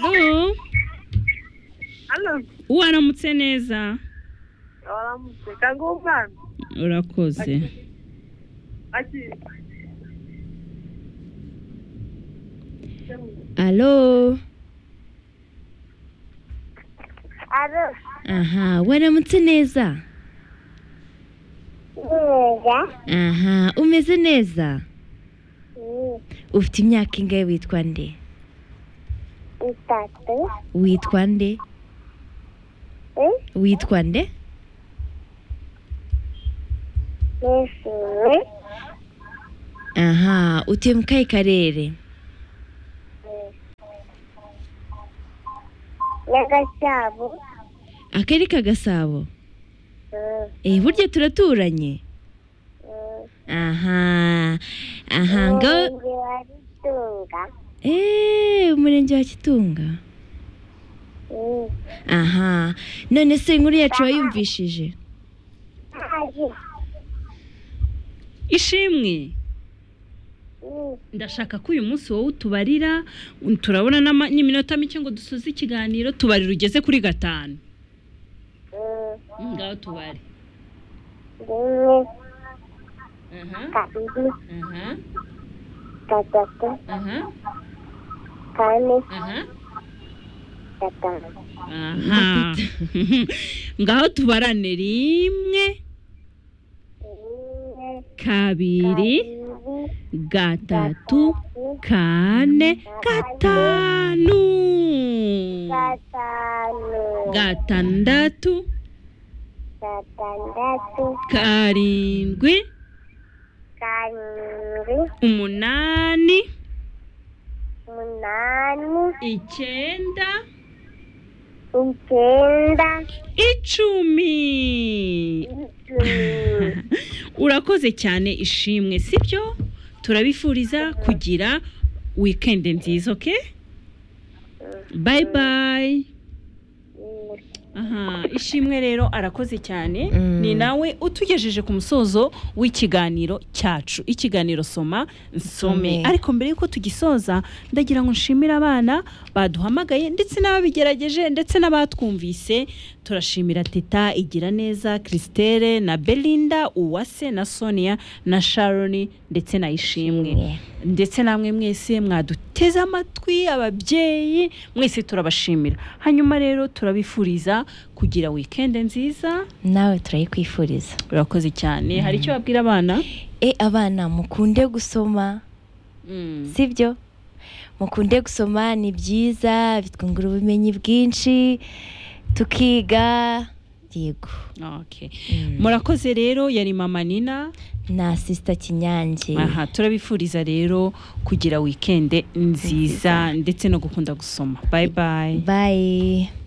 Halo, Halo, waramutse neza waramutse kagumwana urakoze aki alo aro aha waramutse neza neza aha umeze neza ni ufite imyaka ingahe witwa nde itatu witwa nde witwa nde nishimye aha utuye mu kahe karere n'agashyabo akari ka gasabo eh burya turaturanye aha aha ngaho umurenge wa gitunga eee umurenge wa kitunga aha none se inkuru yacu wayumvishije ari ishimwe ndashaka ko uyu munsi wowe utubarira turabona n'ama- n'iminota mike ngo dusoze ikiganiro tubarira ugeze kuri gatanu ngaho tubare rimwe aha kabiri aha gatatu aha kane aha gatanu aha ngaho tubarane rimwe rimwe kabiri kabiri gatatu kane gatanu gatanu gatandatu gatandatu karindwi karindwi umunani umunani icyenda icyenda icumi icumi urakoze cyane ishimwe sibyo turabifuriza kugira wikendi nziza oke bayi bayi aha ishimwe rero arakoze cyane Mm. ni nawe utugejeje ku musozo w'ikiganiro cyacu ikiganiro soma nsome Nsome. ariko mbere y'uko tugisoza ndagira ngo nshimire abana baduhamagaye ndetse n'ababigerageje ndetse n'abatwumvise turashimira teta igira neza christelle na belinda uwase na sonia na sharon ndetse na ishimwe ndetse namwe mwese mwaduteze amatwi ababyeyi mwese turabashimira hanyuma rero turabifuriza kugira wikende nziza nawe turayikwifuriza urakoze cyane hari icyo babwira abana e abana mukunde gusoma sibyo mukunde gusoma ni byiza bitwungura ubumenyi bwinshi tukiga yego Okay. murakoze rero yari mama nina na sisita kinyange aha turabifuriza rero kugira wikende nziza ndetse no gukunda gusoma bayi bayi bayi